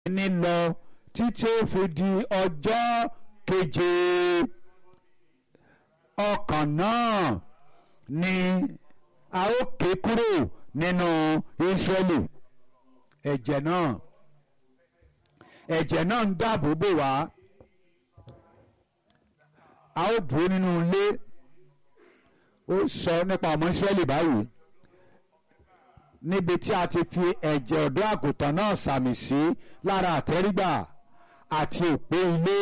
ní lọ títí ó fi di ọjọ́ keje ọkàn náà ni a ó ké kúrò nínú Ísírẹ́lì ẹ̀jẹ̀ náà ẹ̀jẹ̀ náà ń dáàbò bò wá a ó dúró nínú ilé ó sọ nípa ọmọ Ísírẹ́lì báyìí níbi tí a ti fi ẹ̀jẹ̀ ọ̀dọ́ àgùntàn náà sàmì sí lára àtẹ́rígbà àti òpó ilé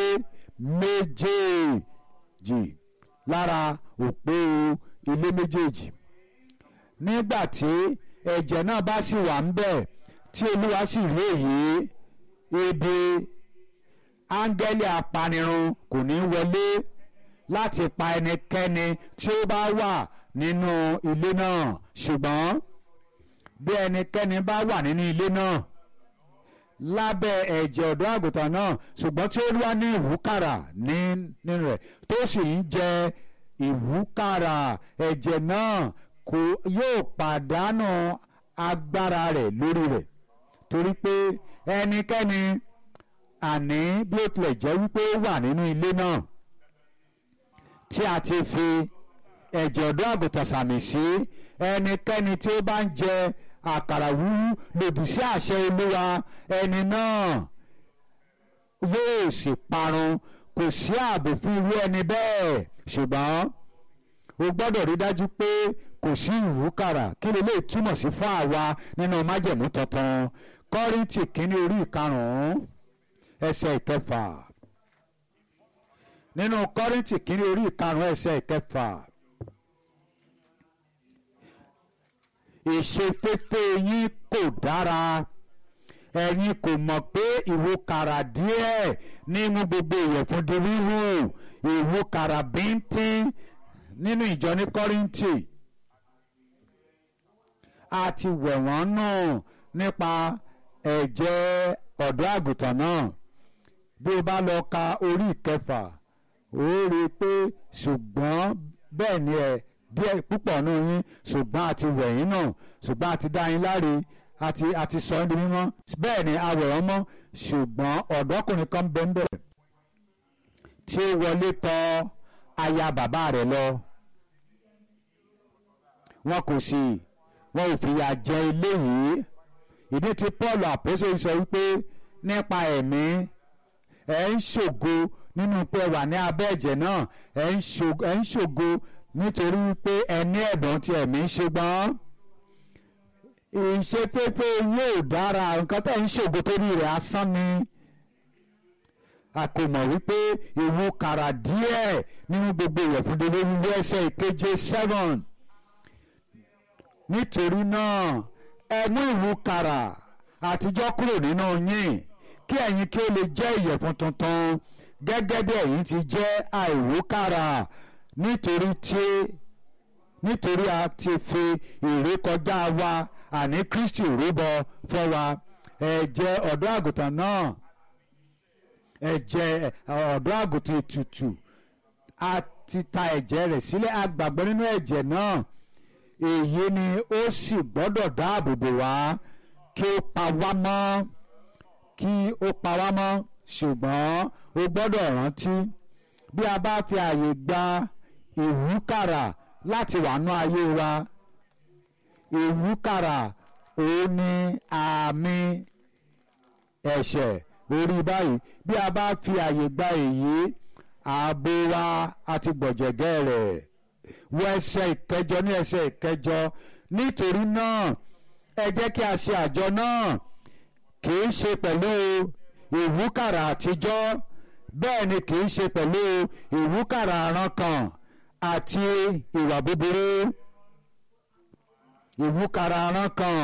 méjèèjì lára òpó ilé méjèèjì nígbà tí ẹ̀jẹ̀ náà bá sì wà ń bẹ̀ tí olúwa sì rí èyí ibi áńgẹ́lì apanirun kò ní wọlé láti pa ẹnikẹ́ni tí ó bá wà nínú ilé náà ṣùgbọ́n bí ẹnikẹ́ni bá wà nínú ilé náà lábẹ́ ẹ̀jẹ̀ ọ̀dọ́ àgùntàn náà ṣùgbọ́n tí ó wá ní ìwúkàrà nínú rẹ̀ tó sì ń jẹ ìwúkàrà ẹ̀jẹ̀ náà kò yóò pàdánù agbára rẹ̀ lórí rẹ̀ torí pé ẹnikẹ́ni àní bí ó tilẹ̀ jẹ́ wípé ó wà nínú ilé náà tí a ti fi ẹ̀jẹ̀ ọ̀dọ́ àgùntàn sàmì sí ẹnikẹ́ni tí ó bá ń jẹ àkàrà wúwú lòdì sí àṣẹ olúwa ẹni náà yóò sì parun kò sí ààbò fún irú ẹni bẹ́ẹ̀ ṣùgbọ́n o gbọ́dọ̀ rí dájú pé kò sí ìwúkàrà kí lè lè túmọ̀ sí fún àwa nínú májẹ̀mú tuntun kọ́ríntì kínní orí ìkarùn-ún ẹsẹ̀ ìkẹfà nínú kọ́ríntì kínní orí ìkarùn-ún ẹsẹ̀ ìkẹfà. ìṣeféfé yín kò dára ẹ̀yin kò mọ̀ pé ìwúkàrà díẹ̀ nínú gbogbo ìyẹ̀fun di wíwú ìwúkàrà bíntín nínú ìjọ ní kọ́ríntì a ti wẹ̀ wọ́n nù nípa ẹ̀jẹ̀ ọ̀dọ́ àgùntàn náà bí o bá lọ ka orí ìkẹfà ó rí i pé ṣùgbọ́n bẹ́ẹ̀ ni ẹ̀ díẹ̀ púpọ̀ nù yín ṣùgbọ́n a ti wẹ̀ yín náà ṣùgbọ́n a ti dá yín láre àti àti sọ ẹ́ di mímọ́ bẹ́ẹ̀ ni a wẹ̀ ọ́ mọ́ ṣùgbọ́n ọ̀dọ́kùnrin kan bẹ́ẹ̀ bẹ́ẹ̀ tí ó wọlé tọ̀ aya bàbá rẹ̀ lọ wọn kò sì wọn ò fìyà jẹ ilé yìí ìdí tí Paul àpèsè sọ wípé nípa ẹ̀mí ẹ̀ ń ṣògo nínú pé wà ní abẹ́ ẹ̀jẹ̀ náà ẹ̀ ń ṣògo nítorí wípé ẹni ẹ̀dùn ti ẹ̀mí ṣùgbọ́n ìṣeféfé yóò dára nǹkan tẹ̀ ń ṣògo torí rẹ̀ asán ni a kò mọ̀ wípé ìwú kàrà díẹ̀ nínú gbogbo ìyẹ̀fun délé wíwú ẹsẹ̀ ìkeje seven nítorí náà ẹ mú ìwú kàrà àtijọ́ kúrò nínú yín kí ẹ̀yin kí ó lè jẹ́ ìyẹ̀fun tuntun gẹ́gẹ́ bí ẹ̀yin ti jẹ́ àìwúkàrà nítorí tí nítorí a ti fi ìrékọjá wa àní Kristi rúbọ fún wa ẹ̀jẹ̀ ọ̀dọ́ àgùntàn náà ẹ̀jẹ̀ ọ̀dọ́ àgùntàn ètùtù a ti ta ẹ̀jẹ̀ rẹ̀ sílẹ̀ a gbàgbọ́ nínú ẹ̀jẹ̀ náà èyí ni ó sì gbọ́dọ̀ dáàbò bò wá kí ó pa wá mọ́ kí ó pa wá mọ́ ṣùgbọ́n ó gbọ́dọ̀ rántí bí a bá fi àyè gba ìwúkàrà láti wà nú ayé wa ìwúkàrà òun ni àmì ẹ̀ṣẹ̀ orí báyìí bí a bá fi àyè gba èyí ààbò wa àti gbọ̀jẹ̀gẹ́ rẹ̀ wọ ẹsẹ̀ ìkẹjọ ní ẹsẹ̀ ìkẹjọ nítorí náà ẹ jẹ́ kí a ṣe àjọ náà kì í ṣe pẹ̀lú ìwúkàrà àtijọ́ bẹ́ẹ̀ ni kì í ṣe pẹ̀lú ìwúkàrà àrankàn àti ìwà búburú ìwúkàrà àrankàn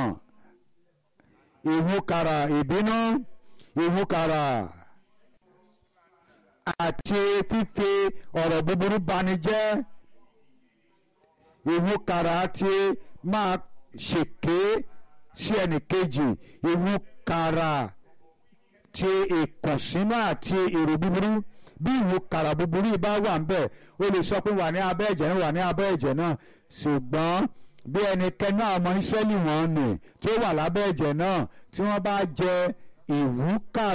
ìwúkàrà ìbínú ìwúkàrà àti fífi ọ̀rọ̀ búburú bani jẹ́ ìwúkàrà àti máa ṣèké sí ẹnìkejì ìwúkàrà ti ìkùnsínú àti èrò búburú bí ìwúkàrà búburú bá wà ńbẹ̀ ó lè sọ pé wà ní abẹ́ ẹ̀jẹ̀ náà wà ní abẹ́ ẹ̀jẹ̀ náà ṣùgbọ́n bí ẹnikẹ́ni àwọn ọmọ Ísírẹ́lì wọn nì tí ó wà lábẹ́ ẹ̀jẹ̀ náà tí wọ́n bá jẹ ìwúkàrà